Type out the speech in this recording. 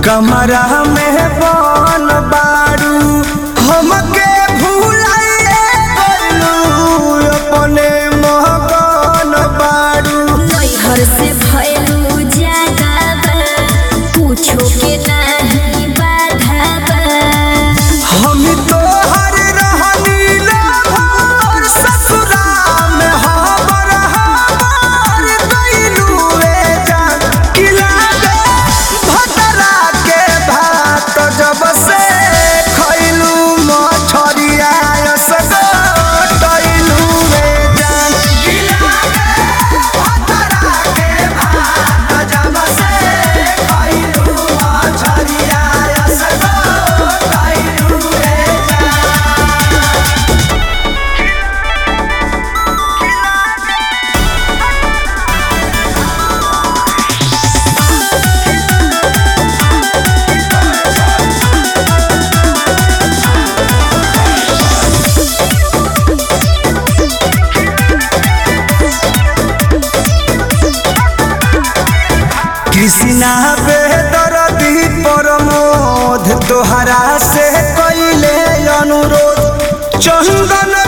कमरा में बन बारू हमके भूलाइए गइलू अपने मगन बारू नैहर से भयलू जागाबा पूछो के नाही बाधाबा हम तो हर रहनी भर ससुरा में हमर हमर गइलू रे जान किला दे भतरा के भात जब से खइलू मछरिया सगटइलू रे जान किला दे भतरा के भात जब से खइलू मछरिया सगटइलू रे जान कृष्णा बेदरदी प्रमोद तोहरा से कैले अनुरोध चंदन